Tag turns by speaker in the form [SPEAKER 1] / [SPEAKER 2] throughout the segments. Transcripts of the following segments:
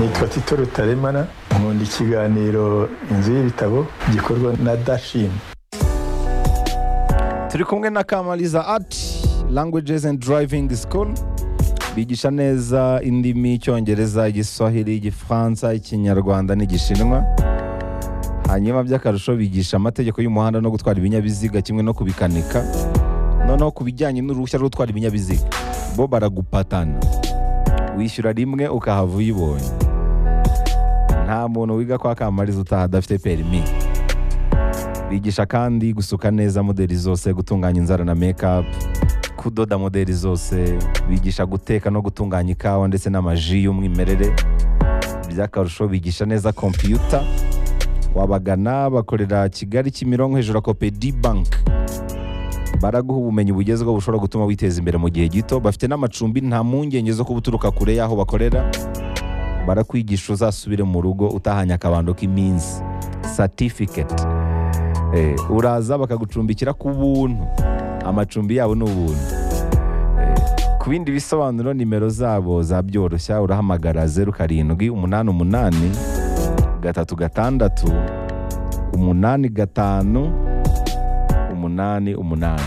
[SPEAKER 1] nitwa tito rutaremara nkunda ikiganiro inzu y'ibitabo gikorwa na dashini
[SPEAKER 2] turi kumwe na kamariza ati languages and driving school bigisha neza indimi icyongereza igiswahili igifaransa ikinyarwanda n'igishinwa hanyuma by'akarusho bigisha amategeko y'umuhanda no gutwara ibinyabiziga kimwe no kubikanika noneho ku bijyanye n'uruhushya rwo gutwara ibinyabiziga bo baragupatana wishyura rimwe ukahava uyibonye nta muntu wiga kwa kamariza utaha adafite perimi bigisha kandi gusuka neza modeli zose gutunganya inzara na mekapu kudoda modeli zose bigisha guteka no gutunganya ikawa ndetse n'amaji y'umwimerere by'akarusho bigisha neza kompiyuta wabagana bakorera kigali kimironko hejuru ya kopedi banki baraguha ubumenyi bugezweho bushobora gutuma witeza imbere mu gihe gito bafite n'amacumbi nta mpungenge zo kuba uturuka kure y'aho bakorera barakwigisha uzasubire mu rugo utahanye akabando k'iminsi satifiketi Eh, uraza bakagucumbikira ku buntu amacumbi yabo ni ubuntu Eh, ku bindi bisobanuro nimero zabo zabyoroshya urahamagara zeru karindwi umunani umunani gatatu gatandatu umunani gatanu umunani umunani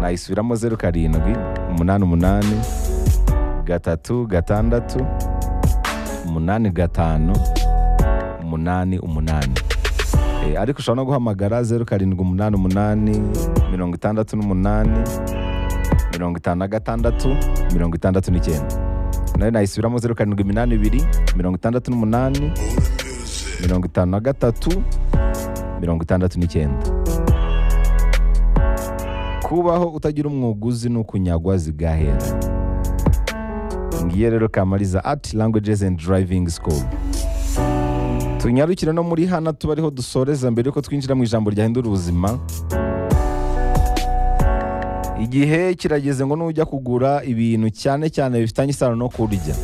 [SPEAKER 2] nayisubiramo zeru karindwi umunani umunani gatatu gatandatu umunani gatanu umunani umunani Eh, ariko ushobora no guhamagara zeru karindwi umunani umunani mirongo itandatu n'umunani mirongo itanu na gatandatu mirongo itandatu n'icyenda nayo nayisubiramo zeru karindwi iminani ibiri mirongo itandatu n'umunani mirongo itanu na gatatu mirongo itandatu n'icyenda kubaho utagira umwuguzi ni ukunyagwa zigahera ngiyo rero kamariza ati languages and driving school tunyarukire no muri hana tuba ariho dusoreza mbere yuko twinjira mu ijambo ryahindura ubuzima igihe kirageze ngo nujya kugura ibintu cyane cyane bifitanye isano no kurya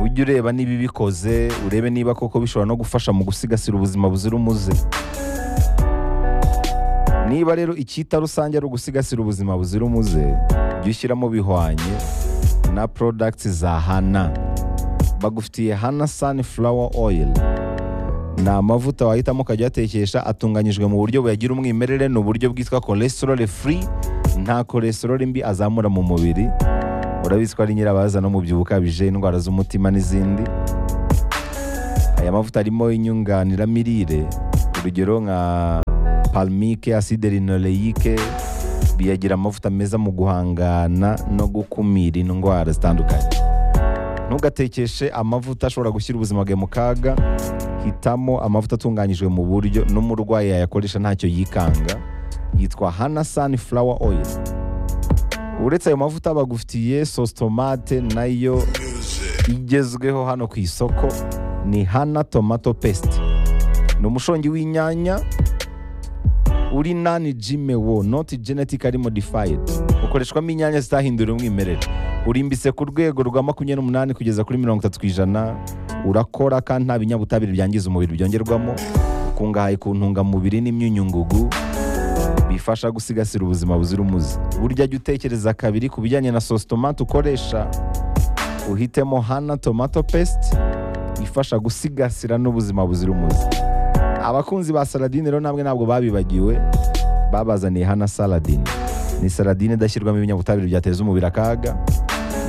[SPEAKER 2] ujye ureba niba ibikoze urebe niba koko bishobora no gufasha mu gusigasira ubuzima buzira umuze niba rero icyita rusange ari ugusigasira ubuzima buzira umuze jya ushyiramo bihwanye na products za hana bagufitiye hana sunflower oil ni amavuta wahitamo ukajya uyatekesha atunganyijwe mu buryo buyagira umwimerere ni uburyo bwitwa cholesterol free nta cholesterol mbi azamura mu mubiri urabizi ko ari nyirabaza no mubyibuho ukabije indwara z'umutima n'izindi aya mavuta arimo inyunganiramirire urugero nka palmike acide linoleique biyagira amavuta meza mu guhangana no gukumira indwara zitandukanye ntugatekeshe amavuta ashobora gushyira ubuzima bwawe mu kaga hitamo amavuta atunganyijwe mu buryo n'umurwayi yayakoresha ntacyo yikanga yitwa hana sunflower oil uretse ayo mavuta bagufitiye sositomate nayo igezweho hano ku isoko ni hana tomato pesite ni umushongi w'inyanya uri nani jime wo noti genetically modified ukoreshwamo inyanya zitahindura umwimerere urimbitse ku rwego rwa makumyabiri n'umunani kugeza kuri mirongo itatu ku ijana urakora kandi nta binyabutabire byangiza umubiri byongerwamo ukungahaye ku ntungamubiri n'imyunyungugu bifasha gusigasira ubuzima buzira umuze burya jya utekereza kabiri ku bijyanye na sositomate ukoresha uhitemo hana tomato pesite ifasha gusigasira n'ubuzima buzira umuze abakunzi ba saladine rero ntabwo ntabwo babibagiwe babazaniye hana saladine ni saladine idashyirwamo ibinyabutabire byateza umubiri akaga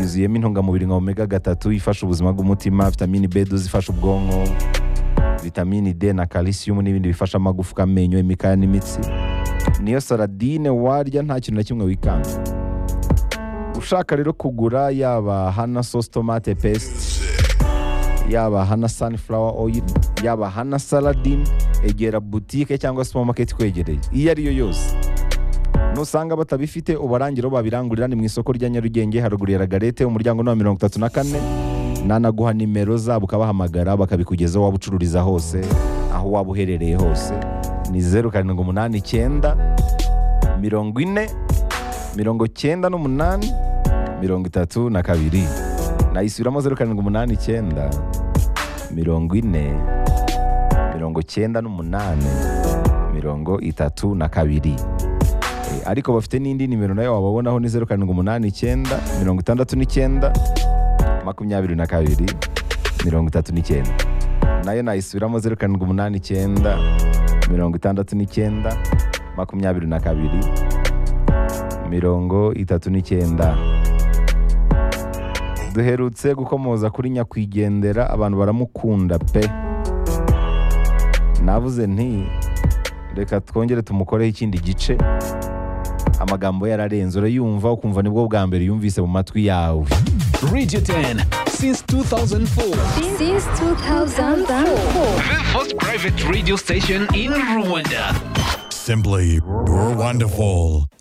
[SPEAKER 2] yuzuyemo intungamubiri nka omega gatatu ifasha ubuzima bw'umutima vitamini b zifasha ubwonko vitamini d na calcium n'ibindi bifasha amagufwa amenyo imikaya n'imitsi niyo saladine warya nta kintu na kimwe wikanga ushaka rero kugura yaba hana sositomate pesite yaba hana sunflower oil yaba hana saladine egera butike cyangwa supermarket kwegereye iyo ariyo yose nusanga batabifite ubarangira babirangurira ni mu isoko rya nyarugenge haruguru ya ragarete umuryango ni wa mirongo itatu na kane nanaguha nimero zabo ukabahamagara bakabikugezaho waba ucururiza hose aho waba uherereye hose ni zeru karindwi umunani icyenda mirongo ine mirongo cyenda n'umunani mirongo itatu na kabiri nayisubiramo zeru karindwi umunani icyenda mirongo ine mirongo cyenda n'umunani mirongo itatu na kabiri ariko bafite n'indi nimero nayo wababonaho ni zeru karindwi umunani icyenda mirongo itandatu n'icyenda makumyabiri na kabiri mirongo itatu n'icyenda nayo nayisubiramo zeru karindwi umunani icyenda mirongo itandatu n'icyenda makumyabiri na kabiri mirongo itatu n'icyenda duherutse gukomoza kuri nyakwigendera abantu baramukunda pe navuze nti reka twongere tumukoreho ikindi gice amagambo yararenze urayumva ukumva nibwo bwa mbere yumvise mu matwi yawe
[SPEAKER 3] Radio 10 since 2004.
[SPEAKER 4] Since 2004.
[SPEAKER 3] The first private radio station in Rwanda.
[SPEAKER 5] Simply, you're wonderful.